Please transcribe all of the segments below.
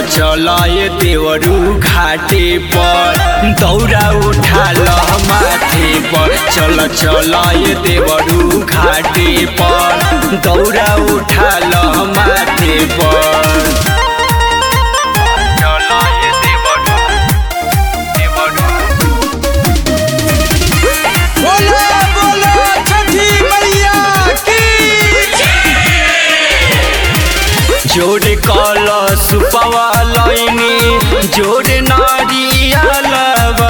चल ये देवरू घाटे पर दौरा उठा ल माथे पर चल चल ये देवरू घाटे पर दौरा उठा ल माथे पर चल ये देवरू देवरू बोलो बोलो छठी मैया की जोड़े कल सुपवा लैनी जोड़े नारियलवा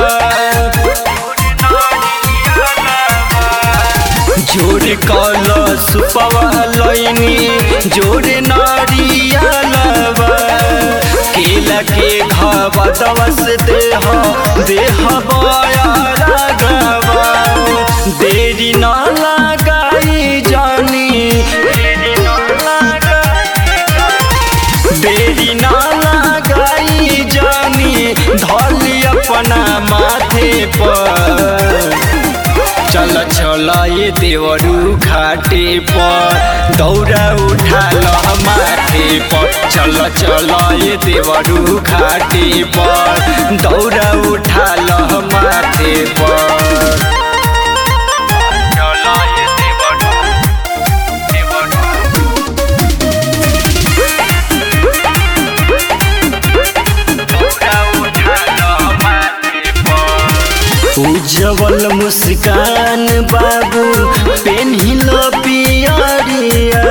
जोड़े कल सुपवा लैनी जोड़े नारियलवा केला के घावा दवस देह देह बयारा गवा देरी न लगाई जानी देरी न लगाई देरी ना लगाई जानी धली अपना माथे पर चल चल ये देवरू घाटे पर दौरा उठा ल माथे पर चल चल ये देवरू घाटे पर दौरा उठा ल माथे पर चल ये देवरू देवरू उज्जवल मुस्कान बाबू पेन्हिल पियरिया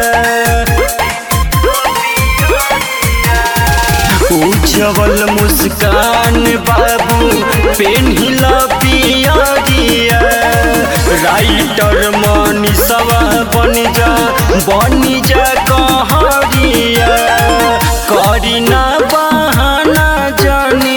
उज्जवल मुस्कान बाबू पेन्हिल पियरिया राइटर मनीषवा बन जा बन जा कहरिया करी ना बहाना जानी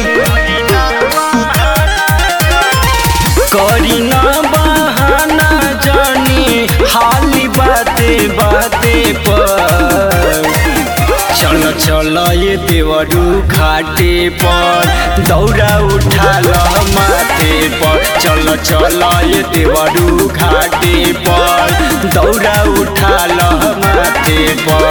करी ना बहाना जानी हाली बाते बाते पर चल चल ये देवरू घाटे पर दौरा उठा ल माथे पर चल चल ये देवरू घाटे पर दौरा उठा ल माथे पर